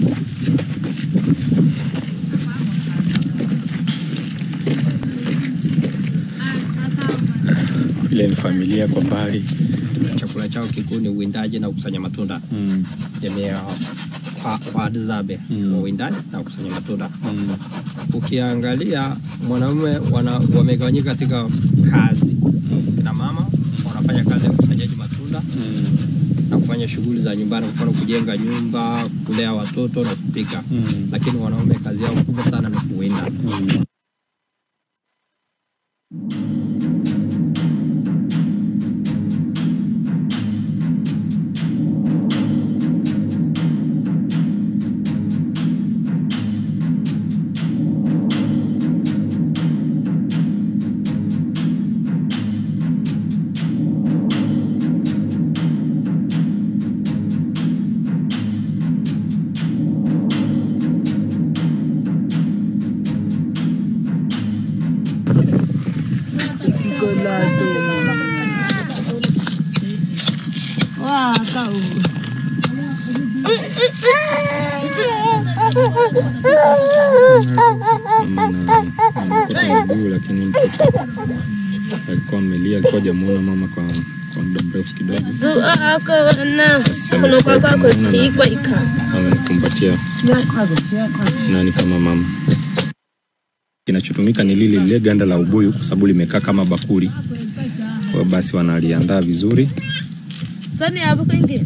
Ile ni familia kwa mbali. Chakula chao kikuu ni uwindaji na kukusanya matunda. Mm. Jamii ya Wa- Wahadzabe Mm. wa uwindaji na kukusanya matunda. Mm. Ukiangalia mwanaume wana- wamegawanyika katika kazi. Mm. Kina mama wanafanya kazi ya ukusanyaji matunda Mm. na kufanya shughuli za nyumbani, kwa mfano kujenga nyumba, kulea watoto na kupika. Mm. Lakini wanaume kazi yao kubwa sana ni kuwinda. Mm. Wah, kau. Mama na- na mguu lakini mtoto alikuwa amelia, alikuwa hajamuona mama kwa kwa muda mrefu kidogo. Zuwa ako na kuno kwa kwa kutikwa ika. Amemkumbatia nani kama mama. Kinachotumika ni lile lile ganda la ubuyu kwa sababu limekaa kama bakuli. Kwa hiyo basi wanaliandaa vizuri. Tani hapo kwingi.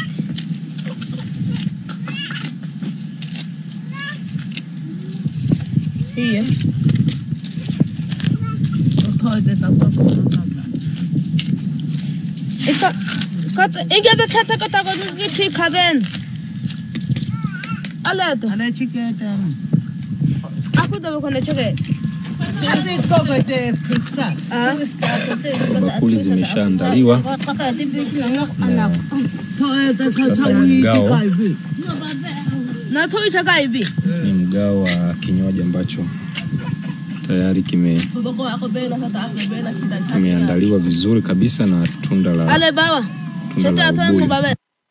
Hiyo. Ika kat ige be kata kata ko ki ठीक खाबेन अले तो Ada chicken. aku dah bukan cakap Kasi ko ko te pizza. ah Bakuli zimeshaandaliwa. Sasa ni mgao, na tu cakap ibi ni mgao wa kinywaji ambacho tayari kime Boko aku bela kata aku bela kita. kimeandaliwa vizuri kabisa na tunda la Ale bawa. tunda Cakap la tu aku ubuyu. bawa.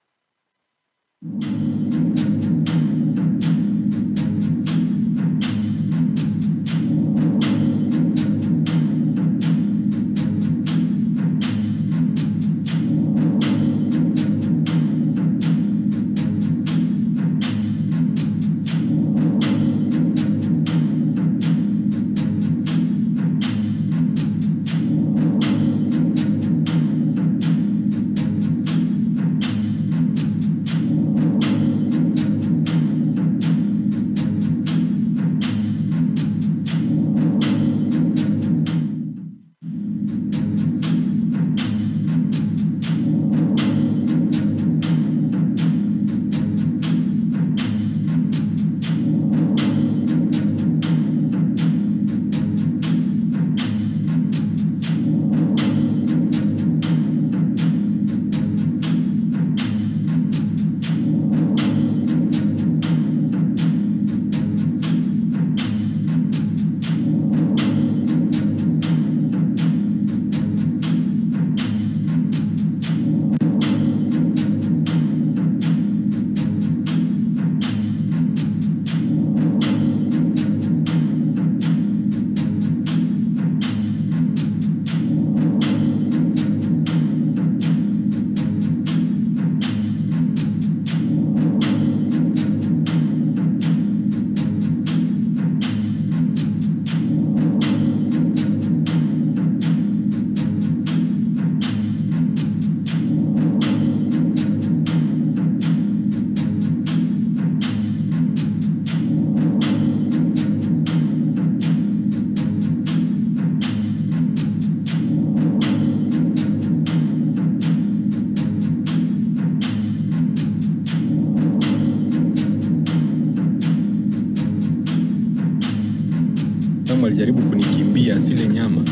Tamu alijaribu kunikimbia asile nyama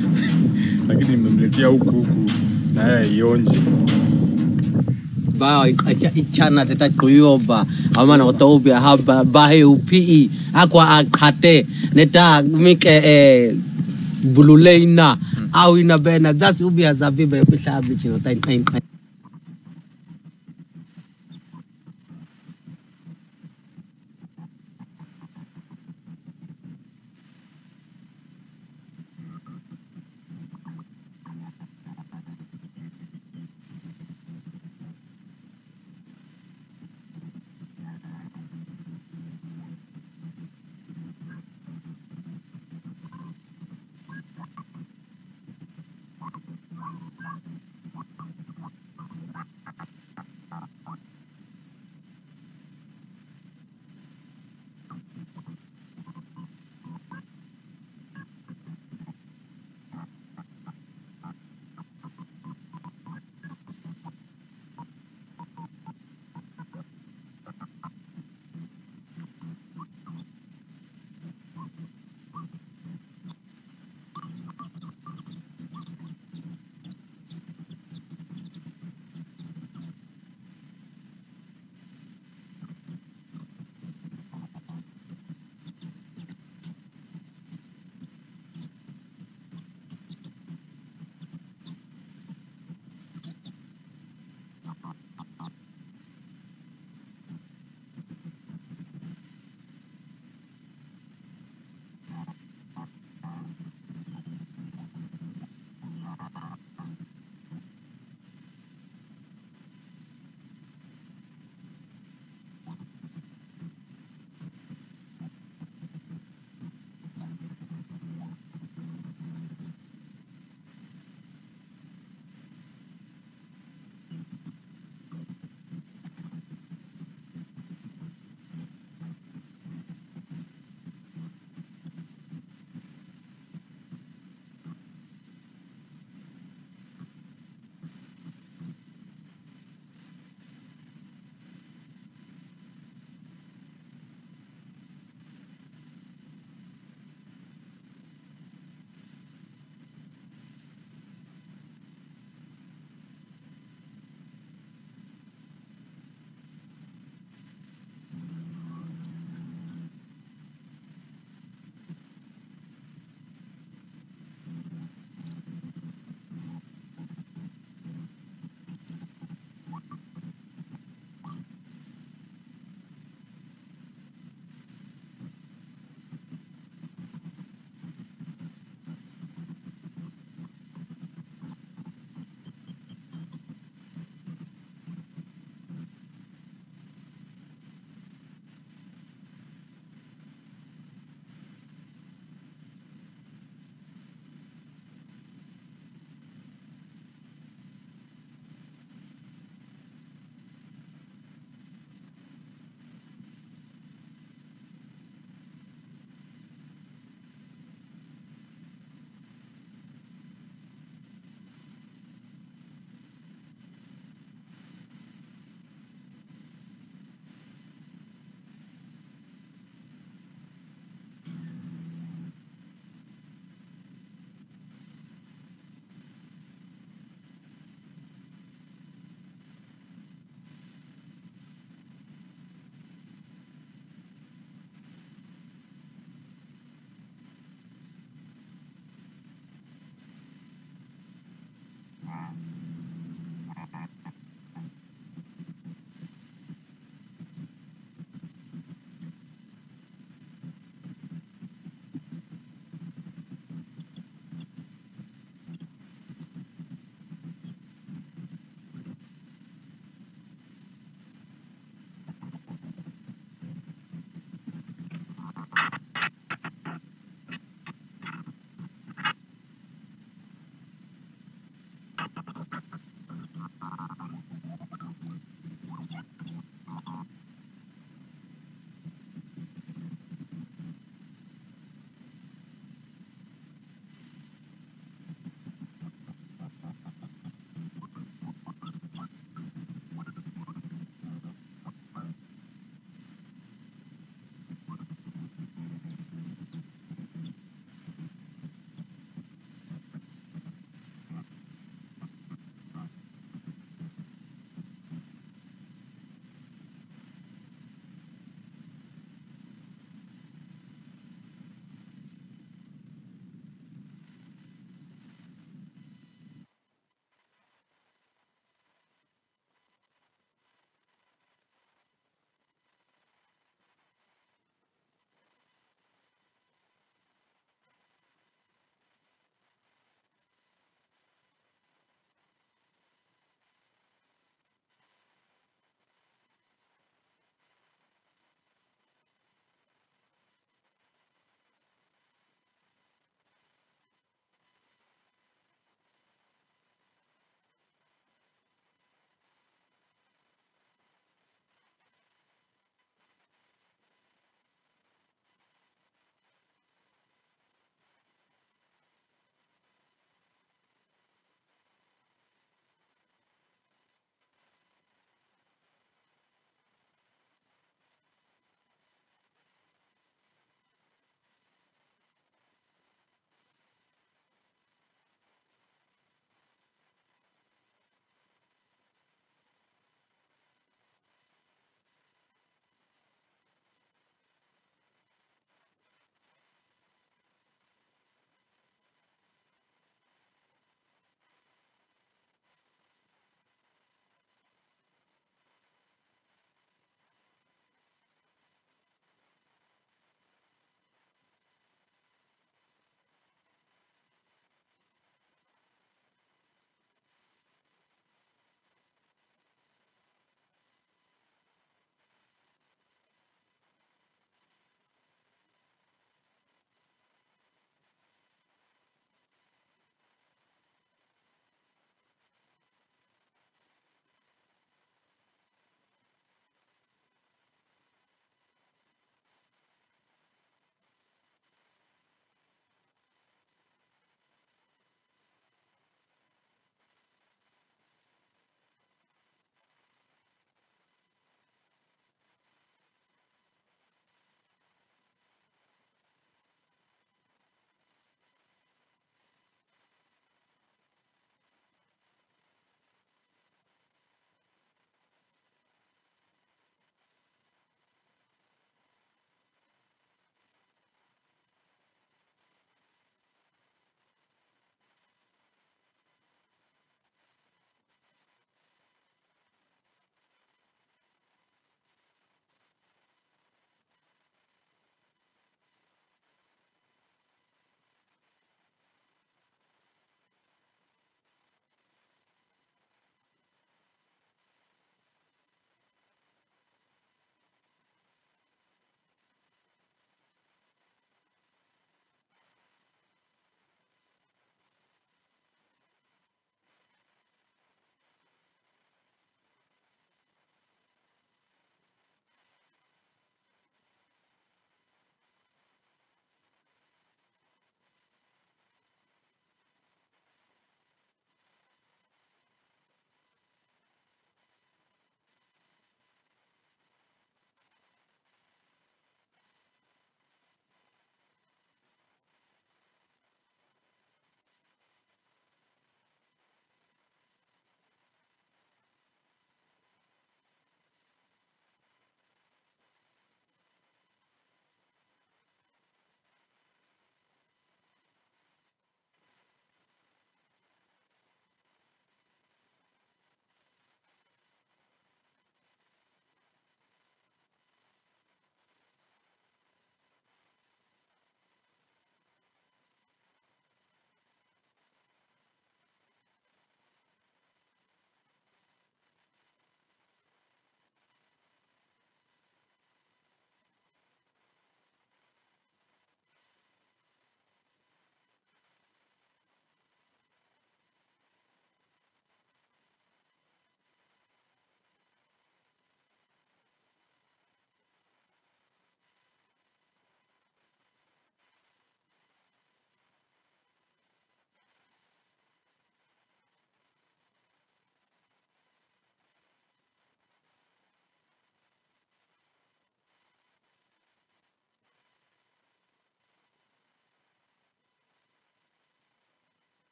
lakini nimemletea huku huku na yeye aionje. ba ichana teta kuyoba amana otobi haba bahe upi akwa akate neta mike eh, bululeina au ina bena zasi ubi azabibe pisha bichino tain tain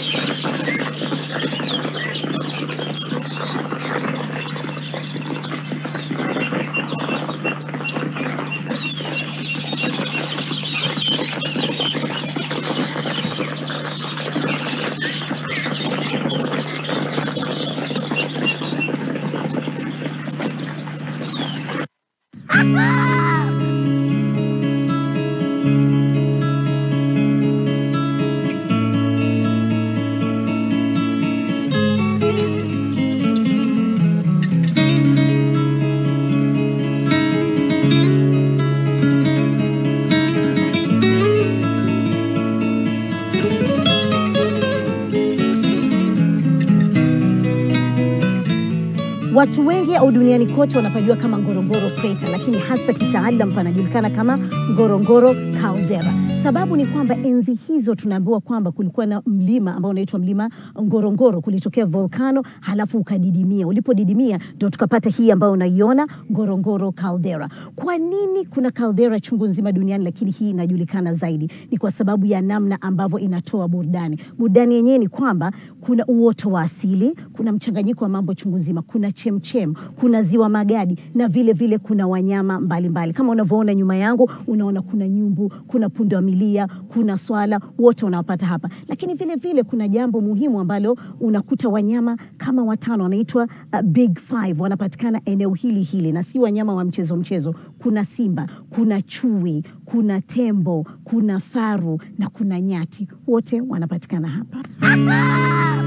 Watu wengi au duniani kote wanapajua kama Ngorongoro Crater, lakini hasa kitaalam panajulikana kama Ngorongoro Caldera. Sababu ni kwamba enzi hizo tunaambiwa kwamba kulikuwa na mlima ambao unaitwa mlima Ngorongoro, kulitokea volkano halafu ukadidimia. Ulipodidimia ndio tukapata hii ambayo unaiona Ngorongoro Caldera. Kwa nini kuna caldera chungu nzima duniani, lakini hii inajulikana zaidi? Ni kwa sababu ya namna ambavyo inatoa burudani. Burudani yenyewe ni kwamba kuna uoto wa asili, kuna mchanganyiko wa mambo chungu nzima, kuna chemchem, kuna ziwa Magadi na vile vile kuna wanyama mbalimbali mbali. Kama unavyoona nyuma yangu, unaona kuna nyumbu, kuna pundamilia, kuna swala, wote unawapata hapa. Lakini vile vile kuna jambo muhimu ambalo unakuta wanyama kama watano wanaitwa uh, big five wanapatikana eneo hili hili, na si wanyama wa mchezo mchezo. Kuna simba, kuna chui, kuna tembo, kuna faru na kuna nyati, wote wanapatikana hapa.